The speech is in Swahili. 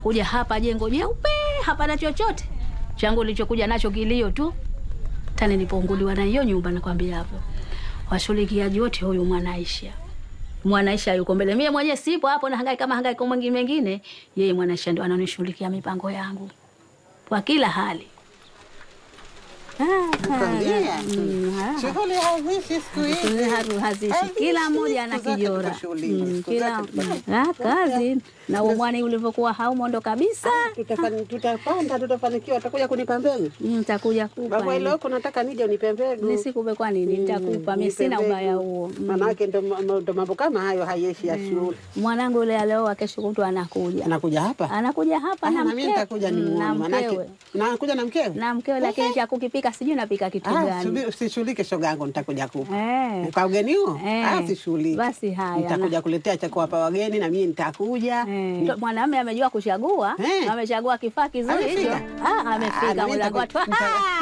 kuja hapa jengo jeupe, hapana chochote changu nilichokuja nacho kilio tu. Tani nilipounguliwa na hiyo nyumba, nakwambia hapo washughulikiaji wote, huyu Mwanaisha Mwanaisha yuko mbele, mie mwenyewe sipo hapo, na hangaika kama hangaika mwingine mengine, yeye Mwanaisha ndio ananishughulikia mipango yangu kwa kila hali. Nakwambia. Mm, ha. Shughuli hazishi siku hizi. Haru- hazishi Hazishi, kila mmoja ana siku zote kijora tuko shughulini, Mm, siku kila zote tuko mm, ah, kazi na umwani ulivyokuwa haumondo kabisa. Tutafani- Tutapanda, tutafanikiwa. Utakuja kunipa mbegu Nitakuja kupa baba, ile huko nataka nije unipe mbegu. nisikupe, kwa nini? Nitakupa mimi, Nipe sina mbegu. ubaya huo. Mm. Manake ndo ndo mambo kama hayo hayeshi ya shule. Mwanangu yule alioa, kesho kutwa anakuja, Anakuja hapa anakuja hapa Ah, na na mimi mkewe nitakuja Mm, na nimuone, manake mkewe nakuja na mkewe. na mkewe, lakini cha kukipika sijui napika kitu Ah, gani. subiri, usishughulike shoga yangu, nitakuja kupa Eh. kwa ugeni huo. Eh. Ah, usishughulike. Basi haya, nitakuja kuletea cha kuwapa wageni na mimi nitakuja. Eh, ndo mwanamume amejua kuchagua, Eh. amechagua kifaa kizuri hicho. Amefika? Ah, Ah, amefika na mimi mlango nitaku- watu. nita-